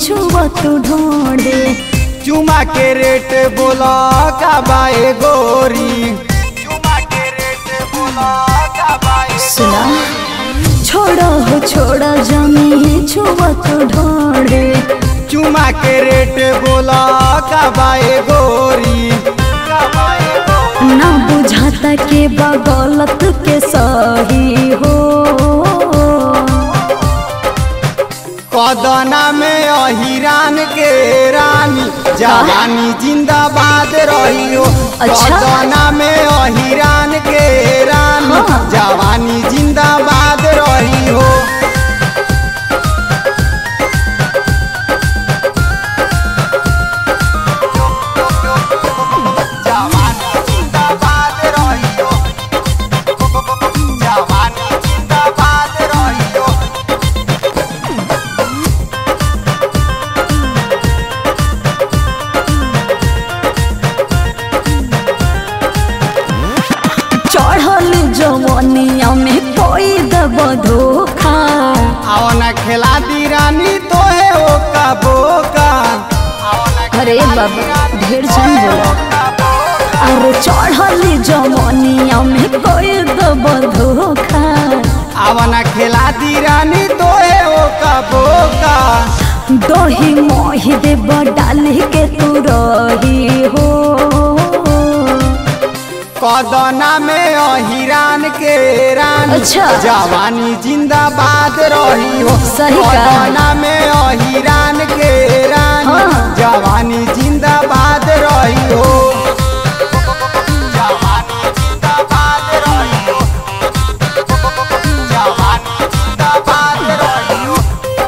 छुआ तू ढोंढे चुमा के रेट बोला का बाए गोरी चुमा के रेट बोला का बाए सुना छोड़ा हो छोड़ा जमी छुआ तू ढोंढे चुमा के रेट बोला का बाए गोरी का बाए गोरी ना बुझाता के बगलत के सही हो कदना में अहिरान के रानी जवानी जिंदाबाद रही हो अच्छा। कदना में अहिरान के रानी हाँ। जवानी जिंदाबाद रही हो जवानी जिंदाबाद रही हो जवानी जिंदाबाद रही हो चढ़ल जवनिया में कोई दब धोखा आवना खेला दी रानी तो है ओ का बोका अरे बाबा ढेर जन बोला अरे चढ़ल जवनिया में कोई दब धोखा आवना खेला दी रानी तो है ओ का बोका दही मोही देव डाली के तू रही हो कदना में अहिरान के रानी अच्छा। जवानी जिंदाबाद रही हो सही कहा। कदना में अहिरान के रानी हाँ। जवानी जिंदाबाद रही हो जवानी जिंदाबाद रही हो जवानी जिंदाबाद रही हो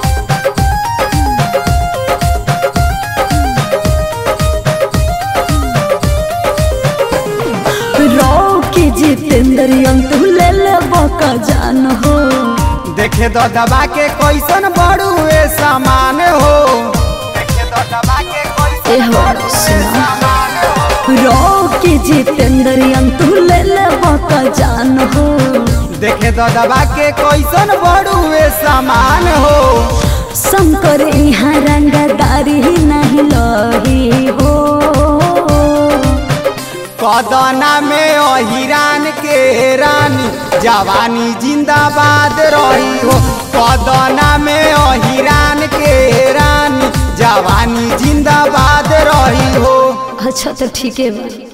रो के जितेंद्र तू ले ले बका जान हो देखे दो दबा के कैसन बड़ू ए सामान हो देखे दो दबा के कैसन ए हो, बड़ू ए सुना। सामान हो रो के जितेंद्र तू ले ले बका जान हो देखे दो दबा के कैसन बड़ू ए सामान हो शंकर यहाँ रंगदारी नहीं लही हो कदना में अहिरान के रानी जवानी जिंदाबाद रही हो कदना में अहिरान के रानी जवानी जिंदाबाद रही हो अच्छा तो ठीक है बा